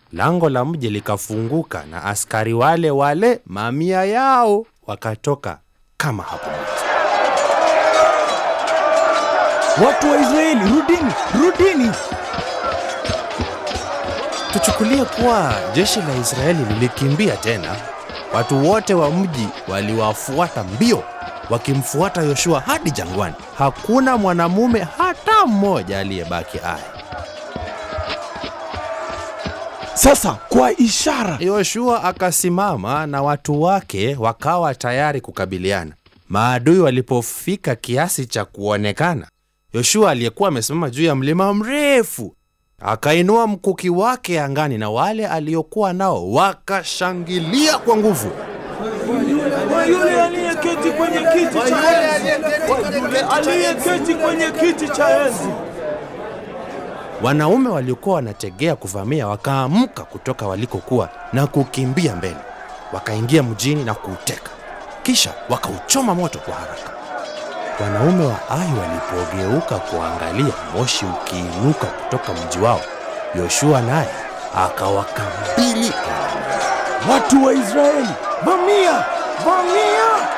lango la mji likafunguka na askari wale wale mamia yao wakatoka kama hapo mwanzo. Watu wa Israeli, rudini, rudini! Tuchukulie kuwa jeshi la Israeli lilikimbia tena. Watu wote wa mji waliwafuata mbio, wakimfuata Yoshua hadi jangwani. Hakuna mwanamume hata mmoja aliyebaki hai. Sasa kwa ishara, Yoshua akasimama na watu wake wakawa tayari kukabiliana. Maadui walipofika kiasi cha kuonekana, Yoshua aliyekuwa amesimama juu ya mlima mrefu akainua mkuki wake angani, na wale aliokuwa nao wakashangilia kwa nguvu. kwa yule aliyeketi kwenye kiti cha enzi, kwa yule aliyeketi kwenye kiti cha enzi. Wanaume waliokuwa wanategea kuvamia wakaamka kutoka walikokuwa na kukimbia mbele, wakaingia mjini na kuuteka, kisha wakauchoma moto kwa haraka. Wanaume wa Ai walipogeuka kuangalia moshi ukiinuka kutoka mji wao, Yoshua naye akawakabili Watu wa Israeli, vamia, vamia!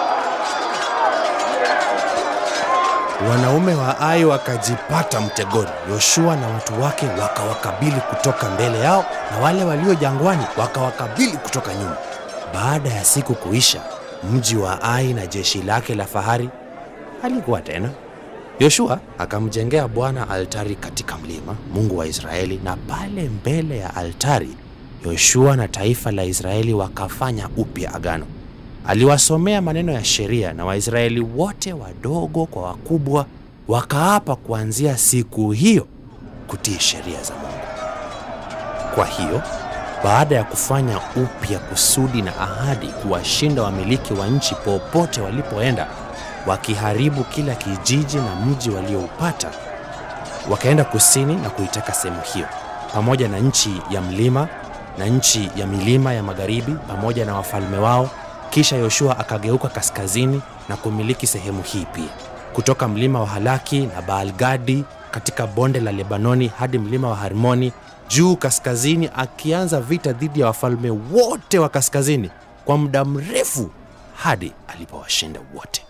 Wanaume wa Ai wakajipata mtegoni. Yoshua na watu wake wakawakabili kutoka mbele yao, na wale walio jangwani wakawakabili kutoka nyuma. Baada ya siku kuisha, mji wa Ai na jeshi lake la fahari halikuwa tena. Yoshua akamjengea Bwana altari katika mlima, Mungu wa Israeli, na pale mbele ya altari Yoshua na taifa la Israeli wakafanya upya agano. Aliwasomea maneno ya sheria na Waisraeli wote wadogo kwa wakubwa wakaapa kuanzia siku hiyo kutii sheria za Mungu. Kwa hiyo baada ya kufanya upya kusudi na ahadi kuwashinda wamiliki wa nchi popote walipoenda, wakiharibu kila kijiji na mji walioupata, wakaenda kusini na kuiteka sehemu hiyo pamoja na nchi ya mlima na nchi ya milima ya magharibi pamoja na wafalme wao. Kisha Yoshua akageuka kaskazini na kumiliki sehemu hii pia, kutoka mlima wa Halaki na Baalgadi katika bonde la Lebanoni hadi mlima wa Harmoni juu kaskazini, akianza vita dhidi ya wafalme wote wa kaskazini kwa muda mrefu hadi alipowashinda wote.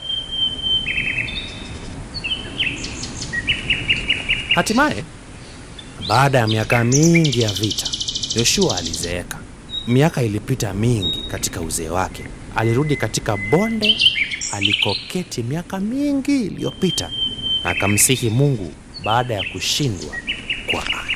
Hatimaye, baada ya miaka mingi ya vita, Yoshua alizeeka. Miaka ilipita mingi katika uzee wake. Alirudi katika bonde alikoketi miaka mingi iliyopita, na akamsihi Mungu baada ya kushindwa kwa Ai.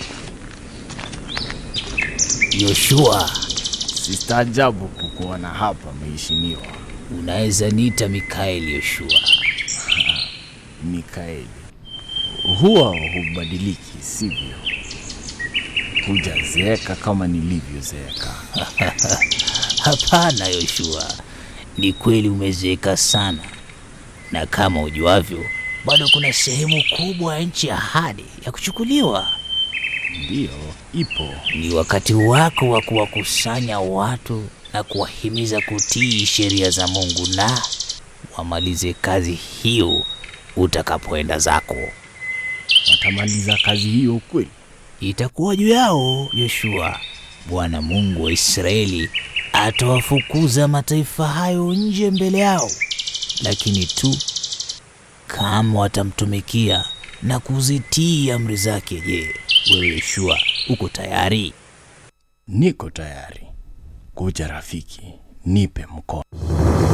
Yoshua, Sistaajabu kukuona hapa mheshimiwa unaweza niita Mikaeli Yoshua. Mikaeli. Huwa hubadiliki, sivyo? Hujazeeka kama nilivyozeeka. Hapana Yoshua, ni kweli umezeeka sana, na kama ujuavyo, bado kuna sehemu kubwa ya nchi ya ahadi ya kuchukuliwa. Ndiyo, ipo. Ni wakati wako wa kuwakusanya watu na kuwahimiza kutii sheria za Mungu na wamalize kazi hiyo utakapoenda zako. Watamaliza kazi hiyo kweli? Itakuwa juu yao Yoshua. Bwana Mungu wa Israeli atawafukuza mataifa hayo nje mbele yao, lakini tu kama watamtumikia na kuzitii amri zake. Je, wewe Yoshua uko tayari? Niko tayari. Kuja rafiki, nipe mkono.